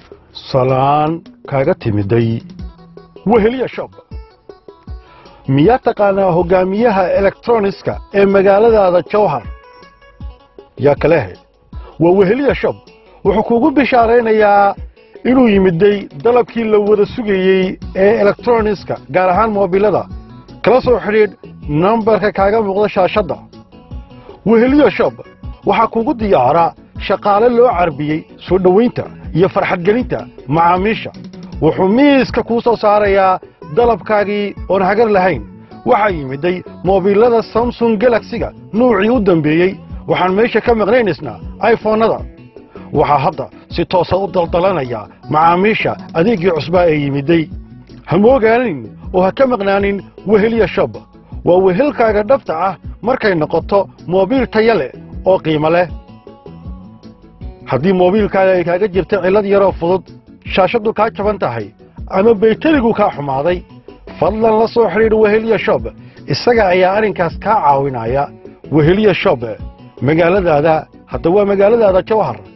salaan kaaga timiday weheliya shop miyaa taqaanaa hoggaamiyaha elektroniska ee magaaladaada jawhar yaa kalehe waa weheliya shop wuxuu kuugu bishaaraynayaa inuu yimiday dalabkii la wada sugayey ee elektroniska gaar ahaan moobilada kala soo xidhiidh nambarka kaaga muuqda shaashadda weheliya shop waxaa kuugu diyaara shaqaale loo carbiyey soo dhowaynta iyo farxadgelinta macaamiisha wuxuu miiska kuu soo saarayaa dalabkaagii oon hagar lahayn waxaa yimiday moobilada samsung galaksiga nuucii u dambeeyey waxaan meesha ka maqnaynaysnaa ayfoonnada waxaa hadda si toosa u daldalanaya macaamiisha adeeggii cusbaa ee yimiday ha moogaanin oo ha ka maqnaanin weheliya shop waa wehelkaaga dhabta ah markay noqoto moobiil taya leh oo qiimo leh haddii moobiilkaaga ay kaaga jirta cillad yaroo fudud shaashaddu kaa jaban tahay ama baytarigu kaa xumaaday fadlan la soo xidhiidh weheliya shop isaga ayaa arrinkaas kaa caawinaya weheliya shop magaaladaada hadda waa magaaladaada jawhar